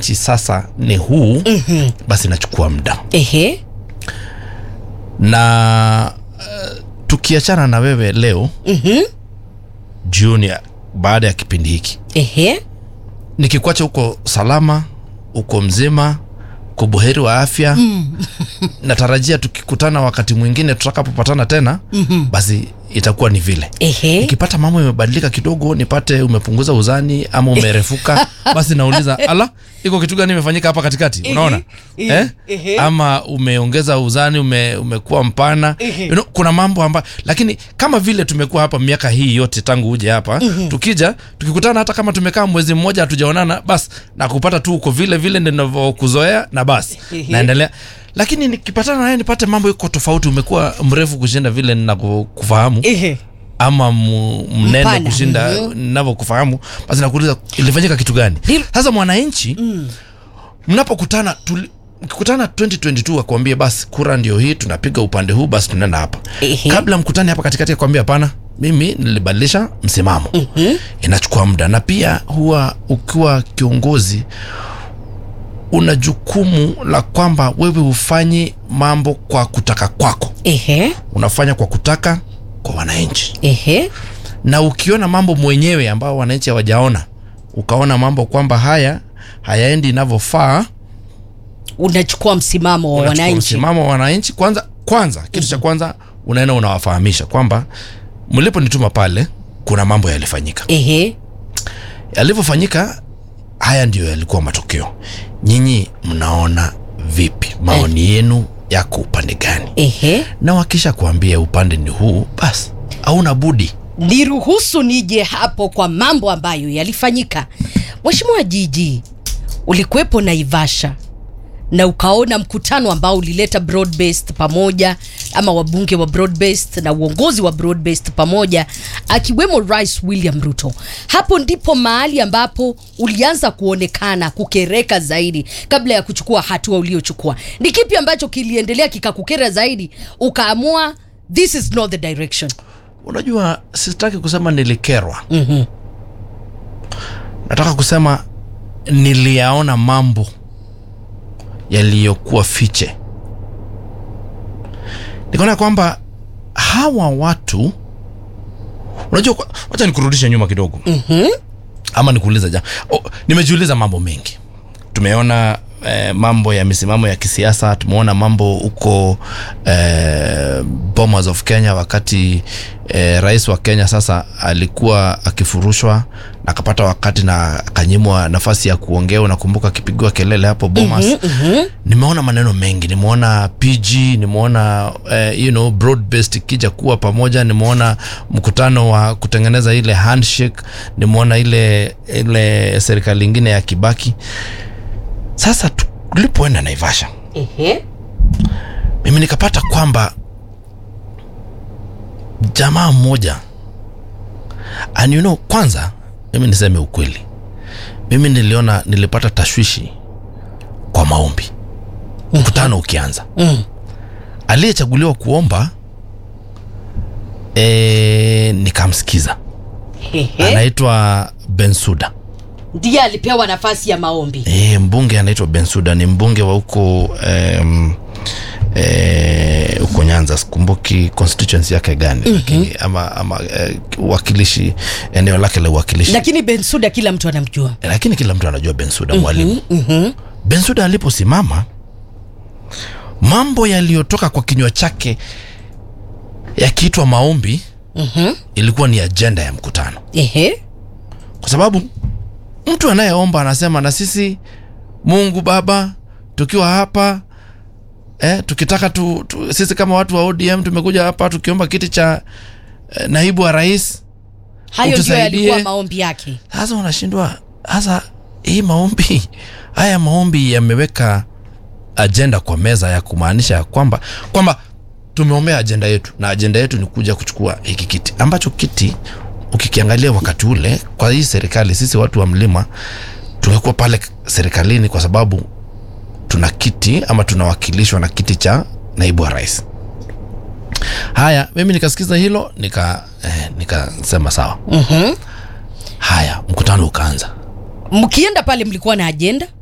wananchi sasa ni huu mm-hmm. basi inachukua muda Ehe. na uh, tukiachana na wewe leo Mhm. jioni ya- baada ya kipindi hiki Ehe. nikikwacha huko salama uko mzima uko buheri wa afya mm. natarajia tukikutana wakati mwingine tutakapopatana tena mm-hmm. basi itakuwa ni vile Ehe. nikipata mambo imebadilika kidogo nipate umepunguza uzani ama umerefuka basi nauliza ala iko kitu gani imefanyika hapa katikati unaona ehe, eh? ehe. ama umeongeza uzani ume, umekuwa mpana you know, kuna mambo ambayo lakini kama vile tumekuwa hapa miaka hii yote tangu uje hapa tukija tukikutana hata kama tumekaa mwezi mmoja hatujaonana basi na kupata tu uko vile vile ninavyokuzoea na basi Ehe. naendelea lakini nikipatana naye nipate mambo iko tofauti umekuwa mrefu kushinda vile ninakufahamu Ehe. ama mu- mnene Mpana. kushinda ninavyokufahamu basi nakuuliza ilifanyika kitu gani Nil- sasa mwananchi mnapokutana tuli- mkikutana 2022 akwambie basi kura ndio hii tunapiga upande huu basi tunaenda hapa Ehe. kabla mkutane hapa katikati akwambia hapana mimi nilibadilisha msimamo mm-hmm. inachukua muda na pia huwa ukiwa kiongozi una jukumu la kwamba wewe hufanyi mambo kwa kutaka kwako Ehe. unafanya kwa kutaka kwa wananchi Ehe. na ukiona mambo mwenyewe ambao wananchi hawajaona ukaona mambo kwamba haya hayaendi inavyofaa Unachukua msimamo wa unachukua wananchi. msimamo wa wananchi kwanza kwanza kitu cha kwanza unaenda unawafahamisha kwamba mliponituma pale kuna mambo yalifanyika Ehe. yalivyofanyika haya ndiyo yalikuwa matokeo nyinyi mnaona vipi maoni yenu yako upande gani Ehe. na wakisha kuambia upande ni huu basi hauna budi niruhusu nije hapo kwa mambo ambayo yalifanyika. Mheshimiwa Jiji, ulikuwepo Naivasha na ukaona mkutano ambao ulileta broad based pamoja ama wabunge wa broad based na uongozi wa broad based pamoja akiwemo Rais William Ruto. Hapo ndipo mahali ambapo ulianza kuonekana kukereka zaidi kabla ya kuchukua hatua uliochukua. Ni kipi ambacho kiliendelea kikakukera zaidi ukaamua this is not the direction? unajua sitaki kusema nilikerwa mm-hmm. nataka kusema niliyaona mambo yaliyokuwa fiche nikaona kwamba hawa watu unajua kwa- wacha nikurudishe nyuma kidogo mm-hmm. ama nikuuliza ja oh, nimejiuliza mambo mengi tumeona eh, mambo ya misimamo ya kisiasa tumeona mambo huko eh, Bomas of Kenya wakati eh, rais wa Kenya sasa alikuwa akifurushwa na akapata wakati na akanyimwa nafasi ya kuongea unakumbuka akipigiwa kelele hapo Bomas mm-hmm. nimeona maneno mengi nimeona PG nimeona eh, you know broad based ikija kuwa pamoja nimeona mkutano wa kutengeneza ile handshake nimeona ile ile serikali ingine ya Kibaki sasa tulipoenda Naivasha Ehe. mimi nikapata kwamba jamaa mmoja and you know kwanza mimi niseme ukweli mimi niliona nilipata tashwishi kwa maombi mkutano ukianza Mm. aliyechaguliwa kuomba e, nikamsikiza Ehe. anaitwa bensuda ndiye alipewa nafasi ya maombi e, mbunge anaitwa bensuda ni mbunge wa huko um, eh, huko nyanza sikumbuki constituency yake gani mm-hmm. lakini ama, ama eh, uwakilishi eneo lake la uwakilishi lakini bensuda kila mtu anamjua lakini kila mtu anajua bensuda mwalimu mm-hmm. bensuda aliposimama mambo yaliyotoka kwa kinywa chake yakiitwa maombi Mm-hmm. ilikuwa ni ajenda ya mkutano Ehe. kwa sababu mtu anayeomba anasema na sisi mungu baba tukiwa hapa eh, tukitaka tu, tu, sisi kama watu wa odm tumekuja hapa tukiomba kiti cha eh, naibu wa rais hayo ndio Utusaidie. yalikuwa maombi yake sasa unashindwa sasa hii maombi haya maombi yameweka ajenda kwa meza ya kumaanisha ya kwamba kwamba tumeombea ajenda yetu na ajenda yetu ni kuja kuchukua hiki kiti ambacho kiti ukikiangalia wakati ule kwa hii serikali sisi watu wa mlima tumekuwa pale serikalini kwa sababu tuna kiti ama tunawakilishwa na kiti cha naibu wa rais haya mimi nikasikiza hilo nika eh, nikasema sawa mm-hmm. haya mkutano ukaanza mkienda pale mlikuwa na ajenda